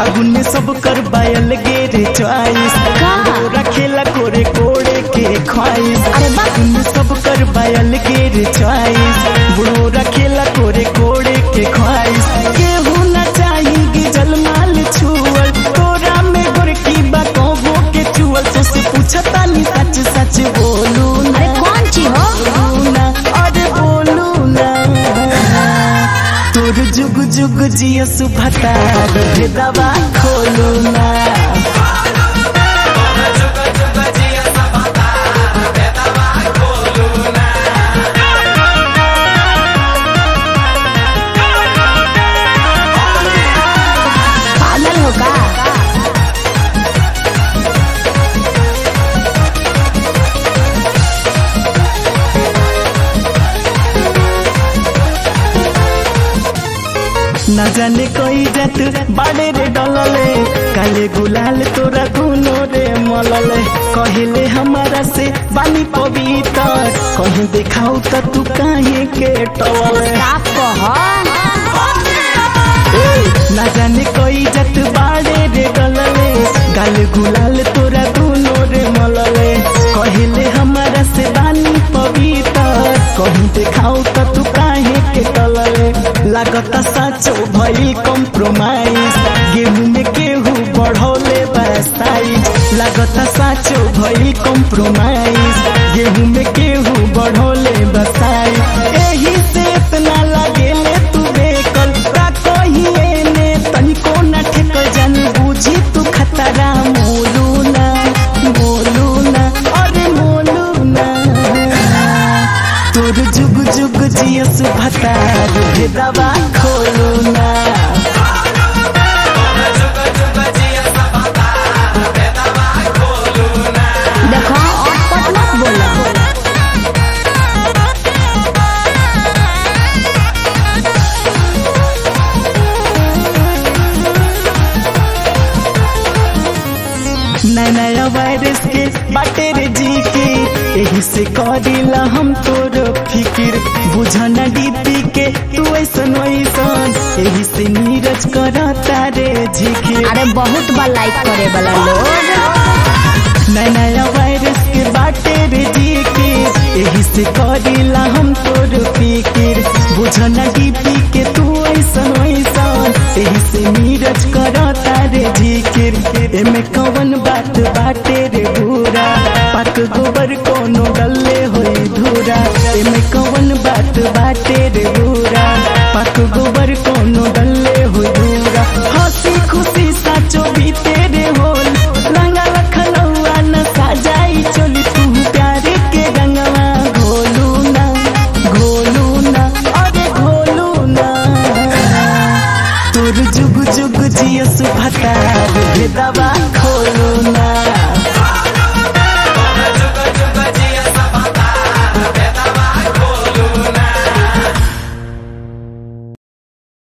फागुन में सब कर बायल गेरे चॉइस का? रखेला कोरे कोड़े के ख्वाइस अरे वाह। फागुन में सब कर बायल गेरे चॉइस बुढ़ो रखेला कोरे कोड़े के ख्वाइस केहू न चाही जलमाल छुअल तोरा में गोरकी बा कहबो के चुअल तो से पूछता नी सच सच बोलू ना अरे कौन ची हो बोलू ना अरे बोलू ना तोर जुग जुग जिया सुभता भेदवा खोलू ना पागल हो का न जाने कोई जात बाड़े रे डलले काले गुलाल तोरा गुनो रे मलले कहले हमारा से बानी पवित्र कहीं देखाऊ त तू काहे के टवले साफ कह न जाने कोई जत बाड़े रे गलले गाल गुलाल तोरा दुनो रे मलले कहले हमारा से बानी पवित्र कहीं देखाऊ त तू काहे के टलले लागता साचो भई कॉम्प्रोमाइज गेहूं में गेहूं बढ़ौले बसाइज लागता साचो भई कॉम्प्रोमाइज गेहूं में गेहूं बढ़ौले बसाइज एही से इतना लागेले तू बेकल का कहिए ने तनिको न ठेक जान बुझी तू खतरा मोलू ना मोलू ना अरे मोलू ना तोर जुग जुग जिया सुभता भेदवा खोलू ना देखो अटपट मत बोलो नया नया वायरस के बाटे रे जी के यही से करिला हम तोर फिकिर बुझन डीपी के तू ऐसन वैसन यही से नीरज करता रे झिकिर अरे बहुत बार लाइक करे वाला लोग नया नया वायरस के बाटे रे जी के यही से करिला हम तोर फिकिर बुझन डीपी के तू ऐसन वैसन यही से नीरज करता रे झिकिर एमे कवन बात बाटे रे बुरा पाक गोबर कोनो डल्ले होई धूरा एमे कवन बात बाटे रे बुरा पाक गोबर कोनो डल्ले होई धूरा हंसी खुशी साचो भी तेरे होल रंगा लखनऊआ न साजाई चोली तू प्यारे के रंगवा घोलू ना घोलू ना अरे घोलू ना तोर जुग जुग जिया सुभता भेदवा खोलू ना